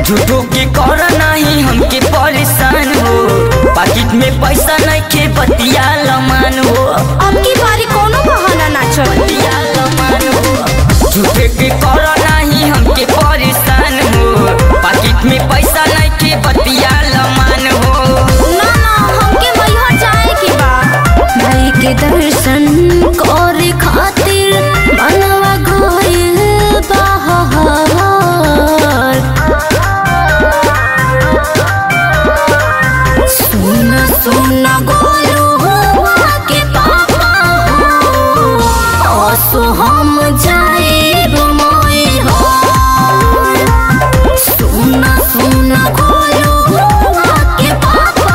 झूठो के कर नहीं हमके परेशान हो पाकिट में पैसा नहीं के बतिया लमान हो अब की बारी कोनो बहाना ना चली बतिया लमान हो झूठे के कर नहीं हमके परेशान हो पाकिट में पैसा नहीं के बतिया लमान हो ना ना हमके मैहर जाए के बा भाई के दर्शन करे खातिर मनवा गइल बाहर सुन सुन गोलू हुआ के पापा असो हम जाएब मोई हो सुन सुन गोलू हुआ के पापा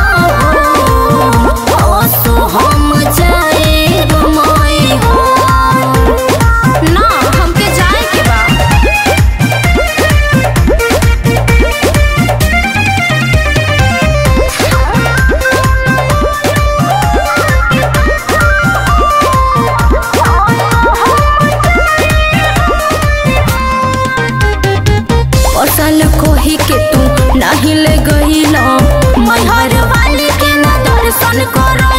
असो हम जाएब मोई हो ना हमके जाए के बा फसल कोही के तू नहीं ले गईलो मैहर वाली के ना दर्शन करो